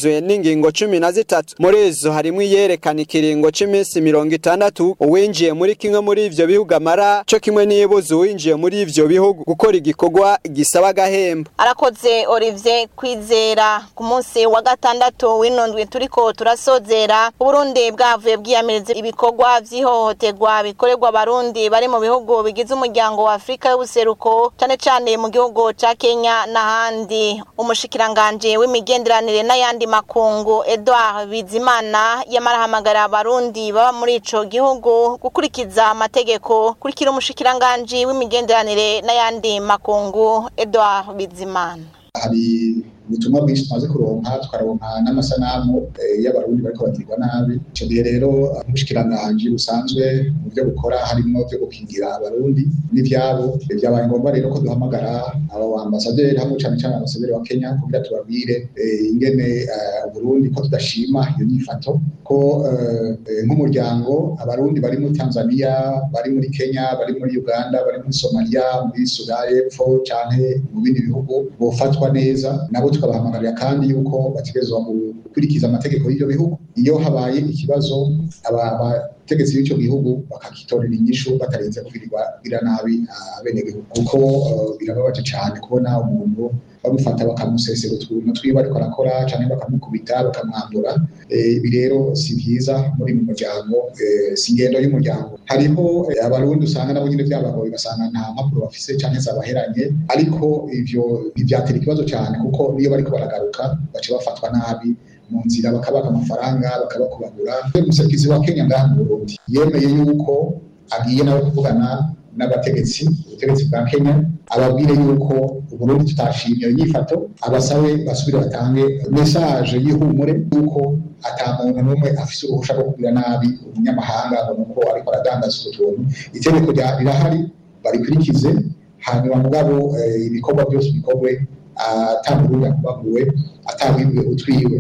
igizwe n'ingingo cumi na zitatu muri izo harimo iyerekana ikiringo c'iminsi mirongo itandatu uwinjiye muri kimwe muri ivyo bihugu amara co kimwe n'ibuza uwinjiye muri ivyo bihugu gukora igikorwa gisaba agahembo arakoze Olivier Kwizera ku munsi wa gatandatu w'inondwi turiko turasozera Burundi bwavuye bwiyamiriza ibikorwa vy'ihohoterwa bikorerwa abarundi bari mu bihugu bigize umuryango wa Afrika y'ubuseruko cane cane mu gihugu ca Kenya n'ahandi umushikiranganje w'imigenderanire n'ayandi makungu Edouard Bizimana yamarahamagara abarundi baba muri ico gihugu gukurikiza amategeko kurikira umushikiranganje w'imigenderanire n'ayandi makungu Edouard Bizimana hari ubutumwa bwinshi tumaze kuronka tukaronka n'amasanamu y'abarundi bariko bagirwa nabi ico gihe rero umushikiranganji busanzwe mu byo bukora harimo byo gukingira abarundi n'ivyabo vyabaye ngombwa rero ko duhamagara abo ambasaderi hamwe cane cane ambasaderi wa Kenya kugira tubabwire ingene Burundi ko tudashima iyo nyifato ko nk'umuryango abarundi bari muri Tanzania bari muri Kenya bari muri Uganda bari muri Somalia muri Sudan y'Epfo canke mu bindi bihugu bofatwa neza nabo tukabahamagarira kandi yuko bategerezwa gukurikiza amategeko y'ibyo bihugu iyo habaye ikibazo abategetsi b'icyo gihugu bakagitorera inyishu batarenze kugirirwa gira nabi abenegihugu kuko birababaje cyane kubona umuntu bamufata bakamusesera utuntu twiwe ariko arakora cyangwa bakamukubita bakamwambura ibi rero si byiza muri mu muryango si ingendo y'umuryango hariho abarundi usanga nabo nyine byabagoye ugasanga nta mpapuro bafise cyangwa zabaheranye ariko ivyo ntivyatera ikibazo cyane kuko niyo bariko baragaruka baca bafatwa nabi mu nzira bakabaka amafaranga bakabakubagura umuserukizi wa Kenya ngaha mu Burundi yemeye yuko agiye nawe kuvugana n'abategetsi ubutegetsi bwa Kenya ababwire yuko Burundi tutashimye iyo nyifato abasabe basubire batange message y'ihumure yuko ata muntu n'umwe afise uruhusha rwo kugira nabi umunyamahanga ngo nuko ariko aradandaza utwo tuntu itegeko rirahari barikurikize hanyuma mugabo ibikorwa byose bikorwe atamurundi akubaguwe atawibiwe utwiwe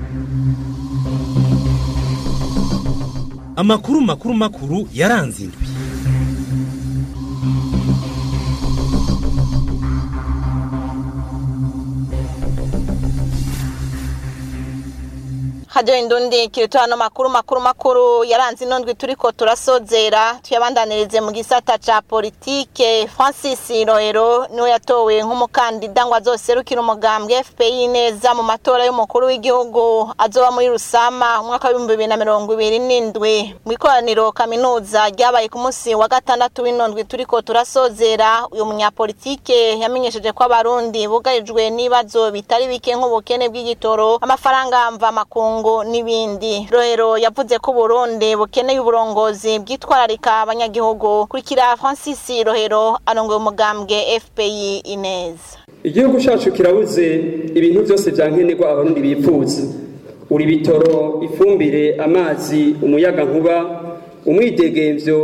amakuru makuru makuru yaranze indwi hajyo indundi kiritoano makuru makuru makuru yaranze inondwi turiko turasozera tuyabandanirize mu gisata ca politike Francis Rohero niwe yatowe nk'umukandida ngo azoserukira umugambwe FPI neza mu matora y'umukuru w'igihugu azoba muri Rusama umwaka w'ibihumbi bibiri na mirongo ibiri n'indwi mu ikoraniro kaminuza ryabaye ku munsi wa gatandatu w'inondwi turiko turasozera uyu munyapolitike yamenyesheje ko abarundi bugarijwe n'ibibazo bitari bike nk'ubukene bw'igitoro amafaranga mva makungu ngo n'ibindi rohero yavuze ko Burundi bukeneye uburongozi bwitwararika abanyagihugu kurikira Francis Rohero arongoye umugambwe FPI Ineza igihugu cyacu kirabuze ibintu byose byankenerwa abarundi bifuza uri bitoro ifumbire amazi umuyaga nkuba umwidegemvyo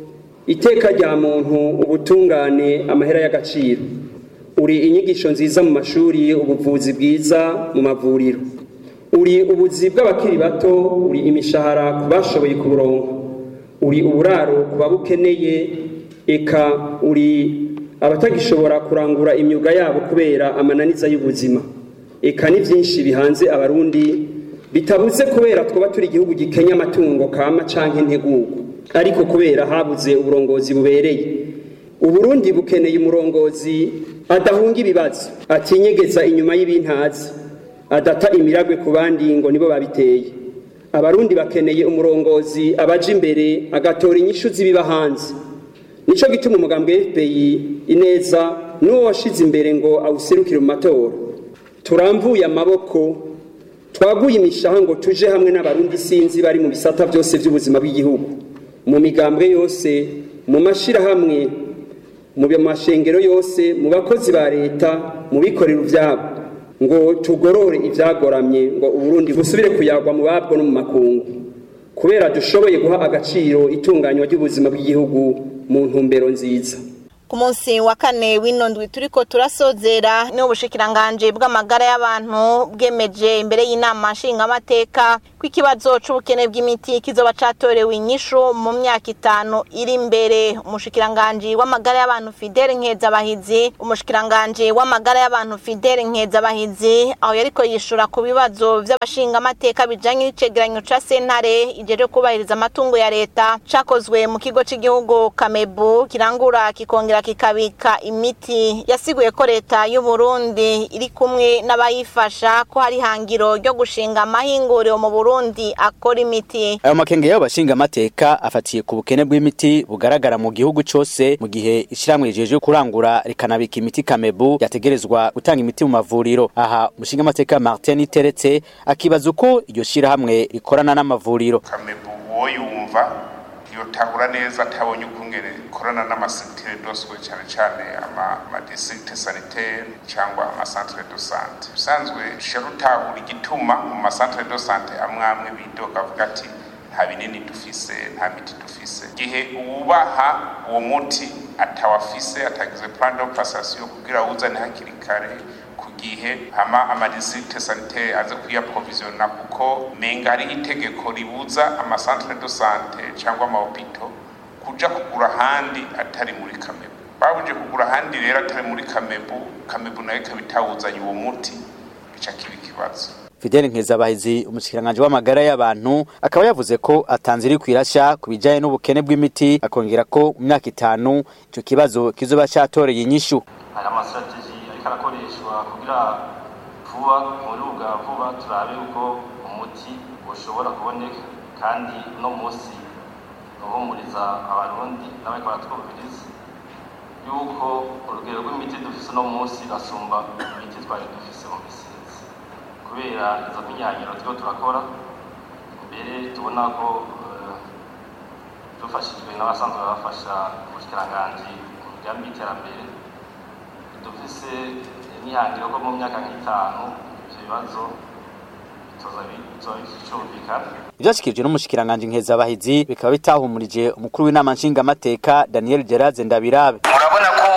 iteka rya muntu ubutungane amahera y'agaciro uri inyigisho nziza mu mashuri ubuvuzi bwiza mu mavuriro uri ubuzi bw'abakiri bato uri imishahara ku bashoboye kuburonka uri uburaro ku babukeneye eka uri abatagishobora kurangura imyuga yabo kubera amananiza y'ubuzima eka ni byinshi bihanze abarundi bitabuze kubera twaba turi igihugu gikenya amatungo kama canke integugu ariko kubera habuze uburongozi bubereye uburundi bukeneye umurongozi adahunga ibibazo atinyegeza inyuma y'ibintazi adata imiragwe ku bandi ngo nibo babiteye abarundi bakeneye umurongozi abaje imbere agatora inyishu z'ibiba hanze nico gituma umugambwe FPI ineza n'uwo washize imbere ngo awuserukire mu matora turamvuye amaboko twaguye imishaha ngo tuje hamwe n'abarundi sinzi bari mu bisata byose by'ubuzima bw'igihugu mu migambwe yose mu mashirahamwe mu mashengero yose mu bakozi ba leta mu bikorera ivyabo ngo tugorore ibyagoramye ngo uburundi busubire kuyagwa mu babwo no mu makungu kubera dushoboye guha agaciro itunganywa ry'ubuzima bw'igihugu mu ntumbero nziza ku munsi wa kane w'inondwi turiko turasozera ni ubushikiranganje bw'amagara y'abantu bwemeje imbere y'inama nshingamateka ko ikibazo c'ubukene bw'imiti kizoba catorewe inyishu mu myaka itanu iri imbere umushikiranganje w'amagara y'abantu Fidel Nkezabahizi umushikiranganje w'amagara y'abantu Fidel Nkezabahizi aho yariko yishura ku bibazo vy'abashingamateka bijanye n'icegeranyo ca sentare ijeje kubahiriza amatungo ya leta cakozwe mu kigo c'igihugu Kamebu kirangura kikongera kikabika imiti yasiguye ko leta y'u Burundi iri kumwe n'abayifasha ko hari hangiro ryo gushinga amahinguriro mu Burundi akora imiti ayo makenge y'abo bashingamateka afatiye ku bukene bw'imiti bugaragara mu gihugu cose mu gihe ishyirahamwe rijeje kurangura rikanabika imiti Kamebu yategerezwa gutanga imiti mu mavuriro aha umushingamateka Martin Teretse akibaza uko iryo shyirahamwe rikorana n'amavuriro kamebu uwo yumva yotahura neza atabonye ukungene ikorana n'amasekiteri doswe cyane cyane amadistrikte sanitaire cyangwa amasantere do sante usanzwe sharutahura igituma mu masantere do sante amwe amwe bidoga avuga ati nta binini dufise nta miti dufise igihe uwubaha uwo muti atawafise atagize plan de passation kugira awuzane hakiri kare ku gihe hama amadistrikte sanitaire aze kuyaprovisiona kuko menga hariho itegeko ribuza amasantere do sante cyangwa amahopito kuja kugura ahandi atari muri kamebu babuje kugura ahandi rero atari muri kamebu kamebu nayo ikaba itawuzanye uwo muti bica kiba ikibazo Fidel Nkezabahizi umushikiranganje w'amagara y'abantu akaba yavuze ko atanze iri kwirasha ku bijanye n'ubukene bw'imiti akongera ko mu myaka itanu ico kibazo kizoba catoreye inyishu hari amasitrategi ariko arakoreshwa kugira vuba muri bwa vuba turabe uko umuti ushobora kuboneka kandi uno munsi uhumuriza abarundi n'abariko baratwumviriza yuko urugero rw'imiti dufise uno munsi rasumba imiti twari dufise mu misizi kubera izo minyanyiro turiko turakora mbere tubona ko eh, dufashijwe n'abasanzwe bafasha ubushikiranganji mu migambi y'iterambere dufise imihangiro ko mu myaka nk'itanu ivyo bibazo bitoza bizoba bicumvikana ivyashikirijwe n'umushikiranganje Nkezabahizi bikaba bitahumurije umukuru w'inama nshingamateka Daniel Gerard Ndabirabe murabona ko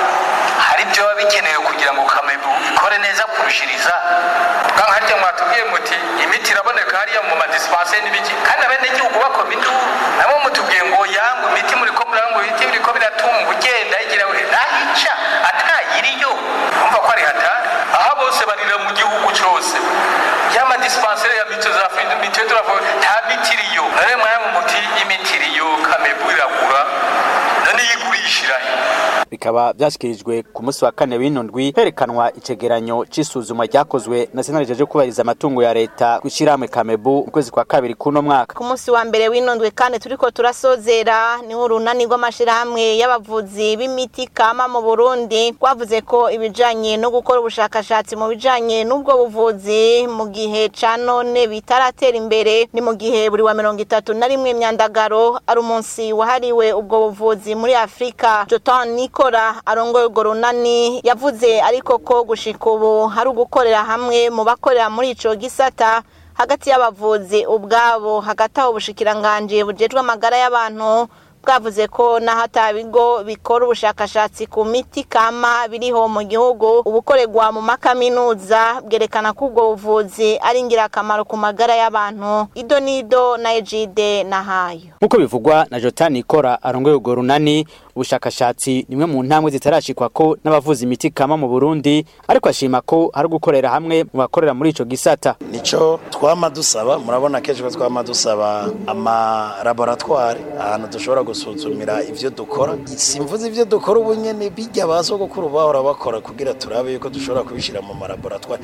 hari ibyo biba bikenewe kugira ngo kamebu ikore neza kurushiriza bwa harya mwatubwiye muti imiti iraboneka hariya mu madisipanse n'ibiki kandi abenegihugu bakoma induru nabo mutubwiye ngo yangu imiti muriko muranga ibiti biriko biratumba ugenda igira nahica atayiriyo umva ko ari hatari aha bose barira mu gihugu cose y'amadisipansere ya mito za mito turavuga nta miti iriyo none mwaya muti imiti iriyo kamebu iragura none yigurishirahe bikaba vyashikirijwe ku munsi wa kane w'inondwi herekanwa icegeranyo c'isuzumwa ryakozwe na sentare jeje kubahiriza amatungo ya leta kw'ishirahamwe Kamebu mu kwezi kwa kabiri kuno mwaka ku munsi wa mbere w'inondwe kandi turiko turasozera niho urunani rw'amashirahamwe y'abavuzi b'imiti kama mu Burundi rwavuze ko ibijanye no gukora ubushakashatsi mu bijanye n'ubwo buvuzi mu gihe ca none bitaratera imbere ni mu gihe buri wa mirongo itatu na rimwe myandagaro ari umunsi wahariwe ubwo buvuzi muri Afrika Jotan Nikora arongoye urwo runani yavuze ariko ko gushika ubu hari ugukorera hamwe mu bakorera muri ico gisata hagati y'abavuzi ubwabo hagati aho ubushikiranganje bujejwe amagara y'abantu bwavuze ko naho ata bigo bikora ubushakashatsi ku miti kama biriho mu gihugu ubukorerwa mu makaminuza bwerekana ko ubwo buvuzi ari ingirakamaro ku magara y'abantu ido nido na ejide na hayo nk'uko bivugwa na Jotan Nikora arongoye urwo runani ubushakashatsi nimwe mu ntambwe zitarashikwa ko n'abavuza imiti kama mu Burundi ariko ashima ko hari gukorera hamwe mu bakorera muri ico gisata nico twama dusaba murabona kenshi ko twama dusaba ama laboratoire ahantu dushobora gusuzumira ivyo dukora simvuze ivyo dukora ubu nyene bijya basogokuru bahora bakora kugira turabe yuko dushobora kubishira mu malaboratoire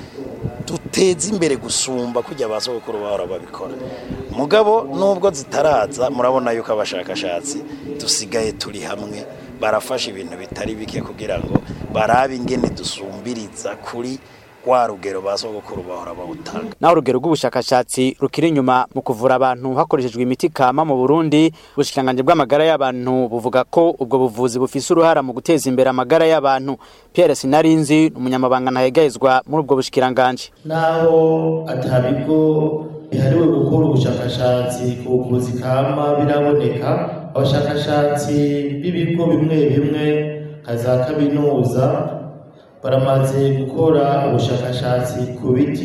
duteze imbere gusumba kujya basogokuru bahora babikora mugabo nubwo zitaraza murabona yuko abashakashatsi dusigaye turi hamwe barafasha ibintu bitari bike kugira ngo barabe ingene dusumbiriza kuri wa rugero basogokuru bahora bawutanga naho urugero rw'ubushakashatsi rukiri inyuma mu kuvura abantu hakoreshejwe imiti kama mu Burundi ubushikanganje bw'amagara y'abantu buvuga ko ubwo buvuzi bufise uruhara mu guteza imbere amagara y'abantu Pierre Sinarinzi umunyamabanga ntahegayezwa muri ubwo bushikiranganje naho atabigo bihariwe gukora ubushakashatsi ku buvuzi kama biraboneka abashakashatsi b'ibigo bimwe bimwe nka za kaminuza baramaze gukora ubushakashatsi ku biti